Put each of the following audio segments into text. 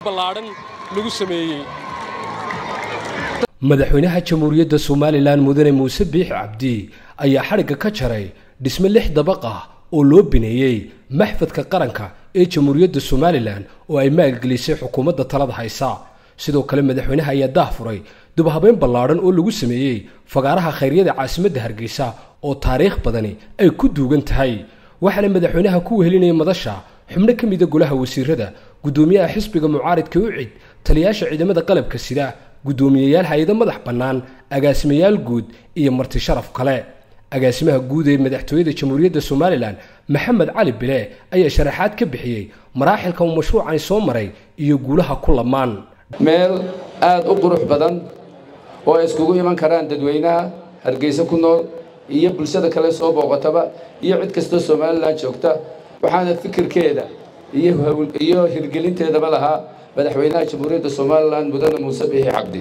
ballaadhan lagu sameeyey madaxweynaha jamhuuriyadda somalilan mudane muuse biixi cabdi ayaa xadhigga ka jaray dhisme lix dabaq ah oo loo bineeyey maxfadka qaranka ee jamhuuriyadda somalilan oo ay maalgelisay xukuumadda talada haysa sidoo kale madaxweynaha ayaa daah furay dubhabeyn ballaadhan oo lagu sameeyey fagaaraha khayryada caasimadda hargeysa oo taariikh badani ay ku duugan tahay waxaana madaxweynaha ku wehelinaya madasha xubno ka mida golaha wasiirada guddoomiyaha xisbiga mucaaridka ucid taliyaasha ciidamada qalabka sida guddoomiyeyaal hay-ado madax bannaan agaasimayaal guud iyo marti sharaf kale agaasimaha guud ee madaxtooyada jamhuuriyadda somalilan maxamed cali bile ayaa sharaxaad ka bixiyey maraaxilka uu mashruucani soo maray iyo guulaha ku lamaan meel aada u qurux badan oo ay iskugu iman karaan dadweynaha hargeysa ku nool iyo bulshada kale soo booqataba iyo cid kastoo somalilan joogta waxaana fikirkeeda iyo hirgelinteedaba lahaa madaxweynaha jamhuuriyadda somalilan mudane muuse biixi cabdi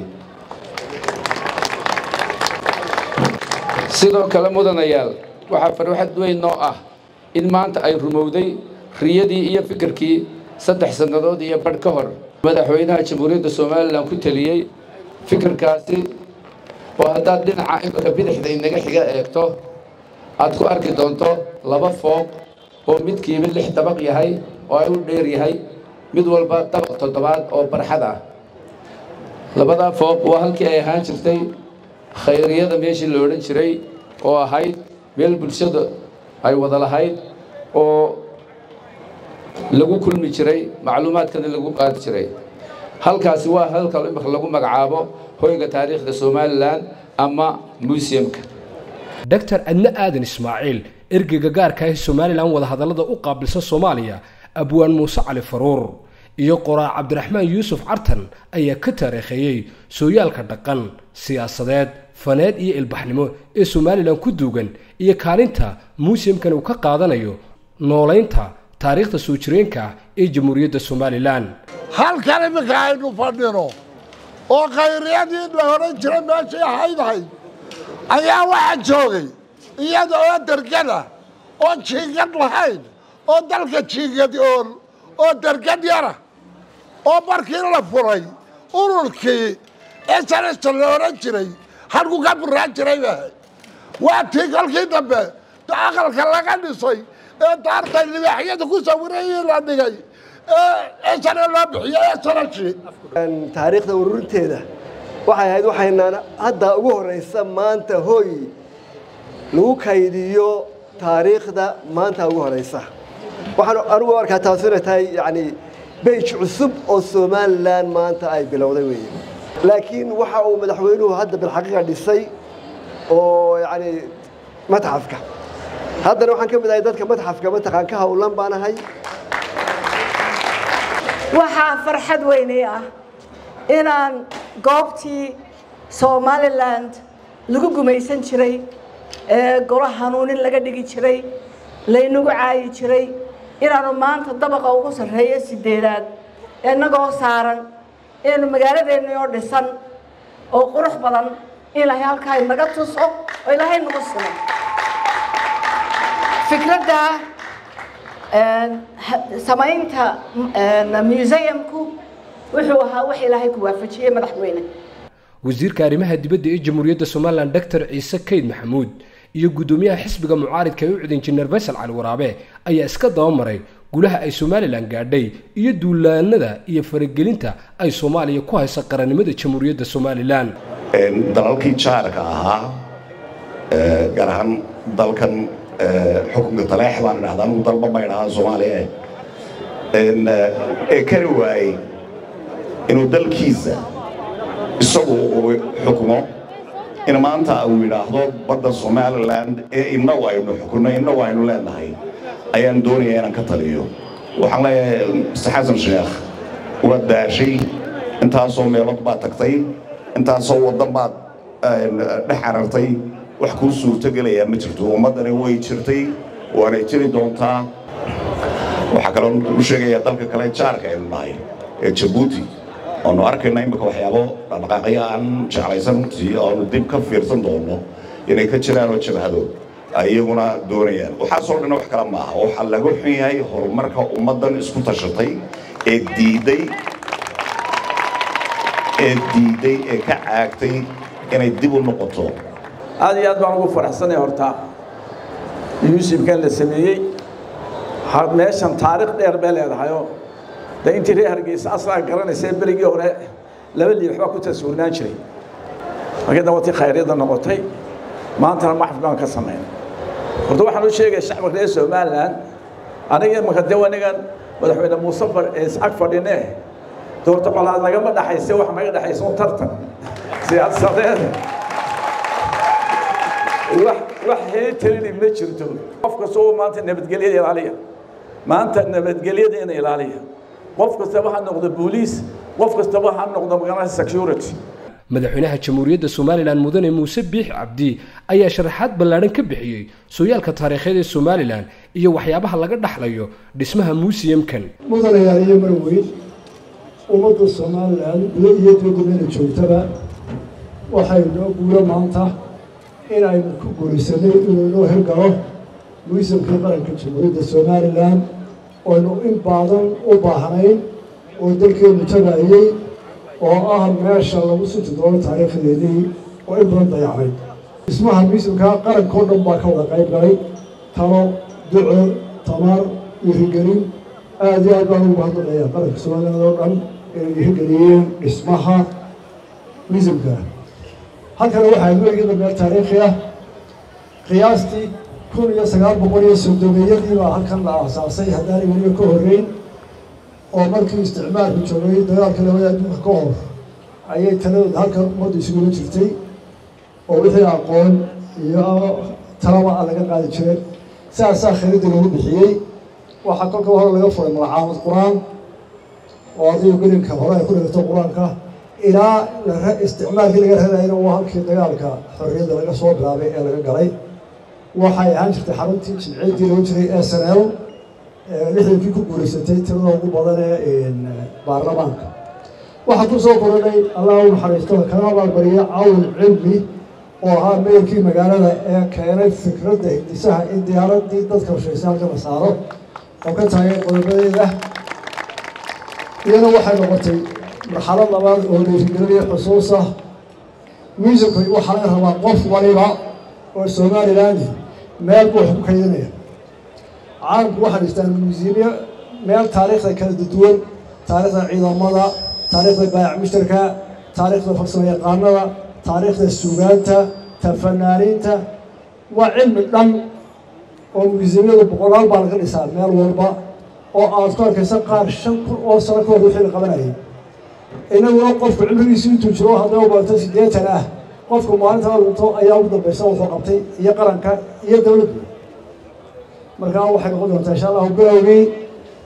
sidoo kale mudanayaal waxaa farxad weyn noo ah in maanta ay rumowday riyadii iyo fikirkii saddex sannadood iyo badh ka hor madaxweynaha jamhuuriyadda somalilan ku teliyey fikirkaasi oo haddaad dhinaca imika bidixda inaga xiga eegto aad ku arki doonto laba fooq oo midkiiba lix dabaq yahay oo ay u dheer yahay mid walba dabaq toddobaad oo barxad ah labadaa fooq waa halkii ay ahaan jirtay khayriyada meeshii la odhan jiray oo ahayd meel bulshada ay wada lahayd oo lagu kulmi jiray macluumaadkana lagu qaadi jiray halkaasi waa halka imika lagu magacaabo hoyga taariikhda somalilan ama museumka doctor adne aadan ismaaciil ergeyga gaarka ah somalilan wadahadallada u qaabilsan soomaaliya abwaan muuse cali faruur iyo qoraa cabdiraxmaan yuusuf cartan ayaa ka taariikheeyey sooyaalka dhaqan siyaasadeed faneed iyo ilbaxnimo ee somalilan ku duugan iyo kaalinta museumkan uu ka qaadanayo noolaynta taariikhda soo jireenka ah ee jamhuuriyadda somalilan halkan iminka aynu fadhino oo khayriyadii la odhan jiray meeshay ahaydahay ayaa waxaa joogay iyada oo dergada oo jiingad lahayn oo dalka jiingad ool oo dergad yara oo markii la furay ururkii esanasta la odhan jiray halku ka buraan jiray bahay waa tii kolkii dambe aqalka laga dhisay ee daartay libaaxyada ku sawirayii la dhigay ee esana loo bixiyey esanashi taariikhda ururinteeda waxay ahayd waxaynaan hadda ugu horraysa maanta hooy lagu kaydiyo taariikhda maanta ugu horraysa waxaan anigu arkaa taasi inay tahay yacni beyj cusub oo somalilan maanta ay bilowday weeye laakiin waxa uu madaxweynuhu hadda bilxaqiiqa dhisay oo yacni matxafka haddana waxaan ka mid ahay dadka matxafka mataqaan ka howlan baan ahay waxaa farxad weynay ah inaan goobtii somalilan lagu gumaysan jiray ee golo hanuunin laga dhigi jiray laynagu caayi jiray inaanu maanta dabaqa ugu sarreeyo sideedaad inagoo saaran inaynu magaaladeenni oo dhisan oo qurux badan in ilaahay halkaa naga tuso oo ilaahay nagu simo fikradda samaynta museumku wuxuu ahaa wax ilaahay ku waafajiyey madaxweyne wasiirka arrimaha dibadda ee jamhuuriyadda somalilan doctor ciise kayd maxamuud iyo guddoomiyaha xisbiga mucaaridka ee u cid injineer faysal cali waraabe ayaa iska dabamaray gulaha ay somalilan gaadhay iyo duulaanada iyo faragelinta ay soomaaliya ku haysa qarannimada jamhuuriyadda somalilan dalalkii jaarka ahaa gaar ahaan dalkan xukunka taleex baan idhahdaa anugu dalba ma idhahaa soomaaliya ee kari waayey inuu dalkiisa isagu uu xukumo in maanta uu yidhaahdo badda somalilan ee innagu aynu xukunno innagu aynu leenahay ayaan doonayaa inaan ka taliyo waxaan leeyahay mr xasan sheekh waad daashay intaasoo meelood baad tagtay intaasoo waddan baad dhex carartay wax kuu suurtogelayaa ma jirto ummaddani way jirtay waanay jiri doontaa waxaa kaloo u sheegayaa dalka kale jaarka aynu nahay ee jabuuti oonu arkayna imika waxyaabo dhaqdhaqaaqyo aan jeclaysan runtii oonu dib ka fiirsan doono inay ka jiraan oo jabhado ay iyaguna doonayaan waxaasoo dhan wax kale maaha waxaa laga xun yahay horumarka ummaddan isku tashatay ee diiday ee diiday ee ka caagtay inay dib u noqoto aad iyo aad baan ugu faraxsanay horta muusibkan la sameeyey meeshan taariikh dheer bay leedahayoo de intii reer hargeysa aslaa garanaysa berigii hore laba liix baa ku tasawurnaan jiray markii dambatii khayryadda noqotay maantana maxfid baan ka samaynay horta waxaan u sheegaya shacabka reer somalilan aniga imaka de anigan madaxweyne muuse ag fadhine doorta colaad nagama dhaxayse wax naga dhaxaysa un tartan siyaasadeed wax wax heetelini ma jirto qof kasta oo maanta nabadgelyada ilaaliya maanta nabadgelyada ina ilaaliya qof kastaba ha noqdo booliis qof kastaba ha noqdo magaalada security madaxweynaha jamhuuriyadda somalilan mudane muuse biix cabdi ayaa sharaxaad ballaadhan ka bixiyey sooyaalka taariikheed ee somalilan iyo waxyaabaha laga dhaxlayo dhismaha muusiyamkan mudanayaal iyo marweyn ummadda somalilan gudo iyo dibadda meela joogtaba waxay noo guuro maanta inaynu ku guuraysanay inuu inoo hirgalo muisamkii qaranka jamhuuriyadda somalilan oynu in baadan u baahnayn oo dalkeenu tagaayey oo ah meesha lagu sunti doono taariikhdeedii oo in badan dayacnay dhismaha muisamkaa qarankao dhan baa ka wada qayb galay talo duco tamar iyo hirgelin aada iyo aad baan ugu mahadnaqayaa qaranka somaliland oo dhan inay hirgeliyeen dhismaha muisamka halkana waxaa weligada meel taariikhi ah qiyaastii kun iyo sagaal boqol iyo soddomeeyadii baa halkan la aasaasay haddaanay weliba ka horreyn oo markii isticmaalku joogay dagaalka labada adduunka ka hor ayay taladooda halkan ummadda isugula jirtay oo wixii aqoon iyo talaba a laga qaadi jiray sidaasaa khariidda lagu bixiyey waxaa kolka hore laga furay magacaamad qur-aan oo adigo gelinka hore ay ku dhigto qur-aanka ilaa isticmaalkii laga radayna waa halkii dagaalka xorriyadda laga soo bilaabay ee laga galay waxay ahaan jirtay xaruntii jimciyaddii lagu jiray s n l lixdankii ku guuraysatay tirada ugu badan ee baarlamaanka waxaa ku soo koranay allah u naxariisto kana abaalbariya cawn cilmi oo ahaa meerkii magaalada ee keenay fikradda hindisaha in diyaaradii dadka hosheysay halka la saaro oo ka taagay qodobadeeda iyana waxay noqotay marxalad labaad oo dhiirigelinaya xusuusa muusicku waxaa laga rabaa qof waliba oo somaliland meel buu wax ku kaydinaya caalamku waxay dhistaan muusimiya meel taariikhda kala duwan taariikhda ciidamada taariikhda baayac mushtarka taariikhda farsamo yaqaanada taariikhda suugaanta ta fanaaniinta waa cilmi dhan oo muusiyamyadu boqolaal baa laga dhisaa meel walba oo aad ku arkaysa qaar shan kun oo sano ka hor wixii la qabanayay inaguna qofku cimrigiisu intuu jiro hadday u barato siddeetan ah qofku maalinta la dhinto ayaa ugu dambaysa wuxuu qabtay iyo qaranka iyo dowladdu markaa waxay noqon doontaa insha allahu bilowgii